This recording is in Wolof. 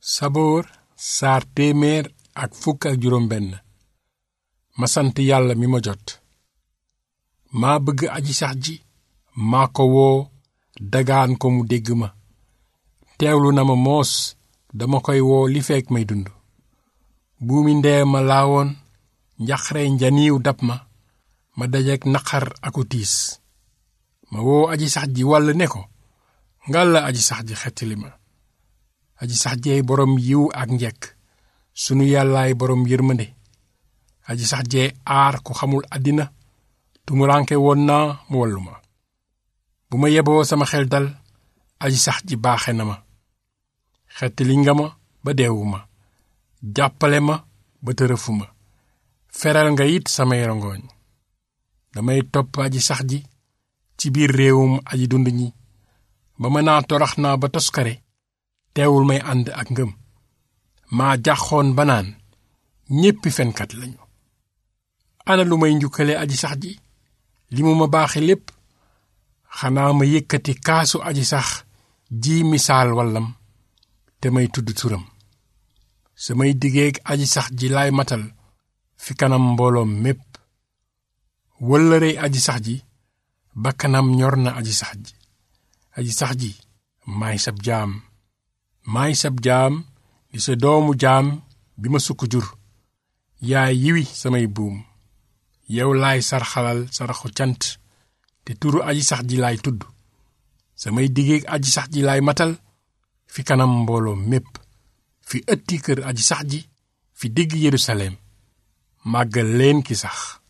saboor saar téeméer ak fukk ak juróom benn ma sant yàlla mi ma jot maa bëgg aji sax ji maa ko woo dagaan ko mu dégg ma teewlu na ma moos dama koy woo li fekk may dund buumi ndee ma laawoon njaxare njaniiw dab ma ma dajeek naqar aku tiis ma woo aji sax ji wàll ne ko ngal la aji sax ji xettali ma aji sax jeey boroom yiw ak njekk sunu yàllaay boroom yërmande aji sax jee aar ku xamul àddina tumuranke woon naa mu wallu ma bu ma yeboo sama xel dal aji sax ji baaxe na ma xettali nga ma ba deewu ma jàppale ma ba tërëfu ma feral nga it samay rongooñ damay topp aji sax ji ci biir réewum aji dund ñi ba mën naa torax naa ba toskare teewul may ànd ak ngëm maa jaxoon ba naan ñéppi fenkat lañu ana lu may njukkale aji sax ji li mu ma baaxe lépp xanaa ma yëkkati kaasu aji sax ji misaal wallam te may tudd turam samay diggeeg aji sax ji laay matal fi kanam mbooloom mépp wëllërey aji sax ji ba kanam ñor na aji sax ji aji sax ji maay sab jaam maay sab jaam di sa doomu jaam bi ma sukk jur yaay yiwi samay buum yow laay sarxalal saraxu cant te turu aji sax ji laay tudd samay diggeeg aji sax ji laay matal fi kanam mbooloo mépp fi ëtti kër aji sax ji fi digg Yerusalem màggal leen ki sax